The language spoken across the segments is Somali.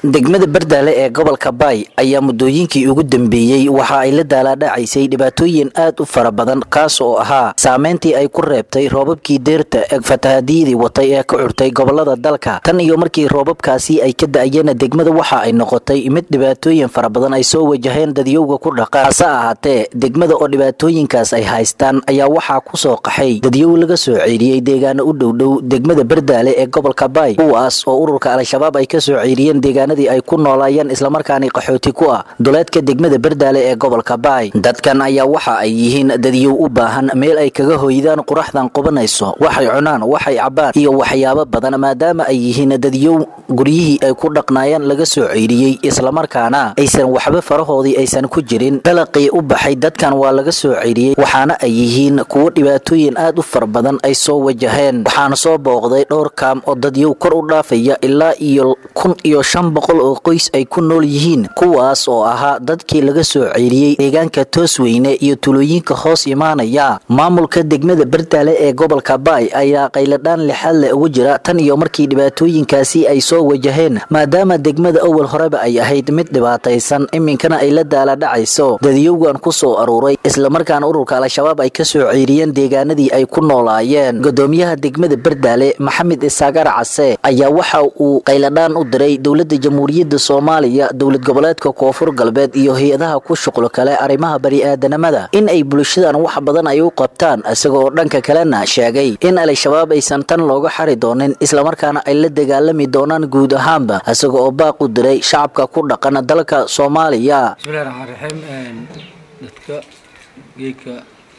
degmada bardaale ee gobolka baay ayaa muddooyinkii ugu dambeeyey waxa ay la daalaadhacaysay dhibaatooyin aad u fara badan kaas oo ahaa saameyntii ay ku reebtay roobabkii deerta ee fatahaadiyadii watay ee ka curtay gobolada dalka tan iyo markii roobabkaasi ay ka da-ayeen degmada waxa ay noqotay mid dhibaatooyin fara badan ay soo wajaheen dadyowga ku dhaqa hase ahaatee degmada oo dhibaatooyinkaas ay haystaan ayaa waxaa kusoo qaxay dadyow laga soo ceeriyey deegaano u dhowdhow degmada bardaale ee gobolka baay kuwaas oo ururka al-shabaab ay kasoo ceeriyeen deegaana ay ku noolaayeen islamarkaani qaxooti ku ah duleedka degmada bardaale ee gobolka baay dadkan ayaa waxa ay yihiin dadyow u baahan meel ay kaga hoydaan quraxdan qubanayso waxay cunaan waxay cabbaan iyo waxyaabo badan maadaama ay yihiin dadyow guryihii ay ku dhaqnaayeen laga soo ceyriyey islamarkaana aysan waxba farahoodii aysan ku jirin dalaqii u baxay dadkan waa laga soo ceyriyey waxaana ay yihiin kuwo dhibaatooyin aad u fara badan ay soo wajaheen waxaana soo booqday dhowr kaam oo dadyow kor u dhaafaya ilaa iyo kun iyo shan boqol oo qoys ay ku nool yihiin kuwaas oo ahaa dadkii laga soo ceyriyey deegaanka toosweyne iyo tulooyinka hoos imaanaya maamulka degmada bardaale ee gobolka baay ayaa qayladhaan lixaad le ugu jira tan iyo markii dhibaatooyinkaasi ay soo wajaheen maadaama degmada awal horeba ay ahayd mid dhibaataysan iminkana ay la daaladhacayso dadyowgan ku soo aruuray islamarkaana ururka al-shabaab ay ka soo ceyriyeen deegaanadii ay ku noolaayeen gudoomiyaha degmada bardaale maxamed isaagar case ayaa waxa uu qayladhaan u diray dowlada jamhuuriyadda soomaaliya dowlad goboleedka koonfur galbeed iyo hay-adaha ku shuqlo kale arrimaha bani-aadanimada in ay bulshadan wax badan ay u qabtaan isagoo dhanka kalena sheegay in al-shabaab aysan tan looga xari doonin islamarkaana ay la dagaalami doonaan guud ahaanba isaga oo baaq u diray shacabka ku dhaqan dalka soomaaliya bismillahi raxmaan raxiim dadka geedka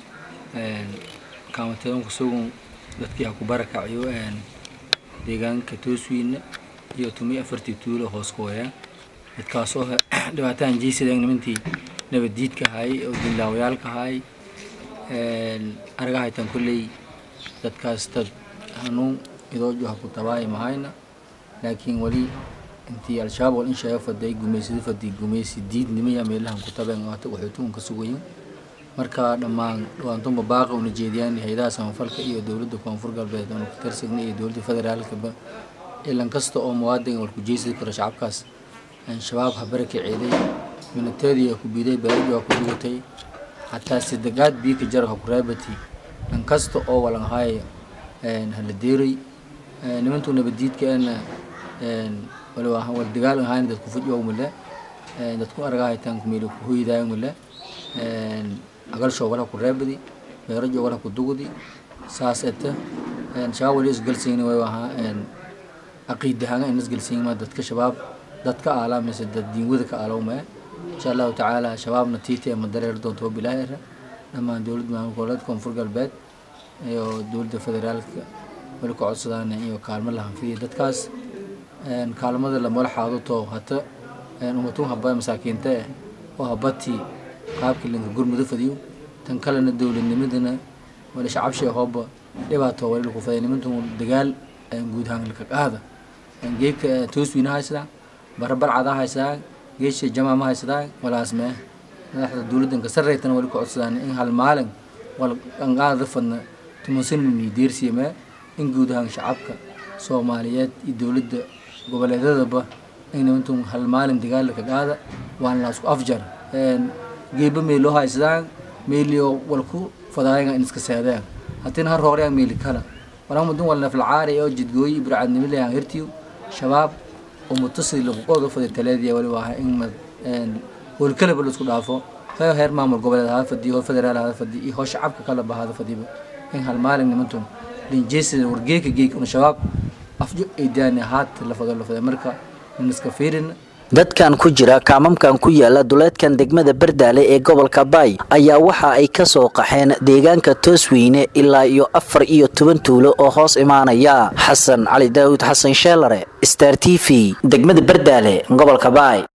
kaamateedanku sugun dadkii ha ku barakaciyo deegaanka tooswiina iyo tumiyo afartii tuulo hoos ku wayaan dadkaasoo dhibaatahan jeysadeen nimantii nabaddiidka ahaay oo dinlaawayaalka ahaay aragahaytan kolley dadkaas dad hanuun idoojo ha ku tabaaya mahayna laakiin wali intii al-shabaab wal in sheega faday gumaysada fadi gumaysi diidnimaya meelahan ku tabeen waata waxootuun ka sugayin marka dhammaan dhawaantunba baaqa una jeediyaan hay-adaha samafalka iyo dowladda koonfur galbeed oona ku tarsagna iyo dowladda federaalkaba ilan kasta oo muwaadin wal ku jeysadi karo shacabkaas shabaab ha baraka ceeday minateedii ha ku biiday beeradi ha ku dugatay xataa sidegaad biika jar ha ku raabati dhan kasta oo walan ahaay hala deeray nimantuu nabadiidkaena wal dagaal ahayn dadku fujow male dadku aragahaytaan kumeel ku hoydaayo male agalshoo wala ku raabadi beerajo wala ku dugudi saas eta shabaab wali isgalsayni way ahaa caqiidahaanga in isgelsiinma dadka shabaab dadka aalaa mise dad diinwada ka aalowmaya insha allahu tacaala shabaabna tiiti ama dareer doonto bilaahi era dhammaan dowlad maamul goboleedka koonfur galbeed iyo dowladda federaalka wali ka codsadaan iyo kaalmo la hanfiya dadkaas kaalmada lamala xaaduto hata umatun haba masaakiinta eh oo habatii qaabkii linka gurmudo fadiyo tan kalena dowladnimadana wali shacabshee hooba dhibaato wali laku faday nimantun dagaal guud ahaan laka qaada geedka tooswiina haysadaa barabarcada haysadaa geesha jamaa ma haysadaa walaasmee madaxda dowladdanka sarreytana wali ka codsadaan in hal maalin wal qanqaada fadna tumansanini deersiyamee in guud ahaan shacabka soomaaliyeed iyo dowladda goboleedyadaba in nimantun hal maalin dagaal laka qaada waana laasku afjar geeba meeloo haysadaan meelio walku fadaayaga in iska seedeen haddina har hoorayaan meeli kala walamadun wal naflacaari oo jidgooyi burcadnimada hirtiyo shabaab oo mutasidi laquqooda fadi taleediya wali waa in howlkalaba laisku dhaafo heer maamul goboleed hada fadi hoo federaal hada fadi iyo hoo shacabka kalaba hada fadiba in hal maalin nimantun linjeesida wargeeka geeka una shabaab afjo ay daani haata la fado la fada marka in iska fiirin dadkan ku jira kaamamkan ku yaala duleedkan degmada bardaale ee gobolka baay ayaa waxa ay ka soo qaxeen deegaanka toosweyne ilaa iyo afar iyo toban tuulo oo hoos imaanaya xasan cali daawud xasan sheelare star t v degmada bardaale gobolka baay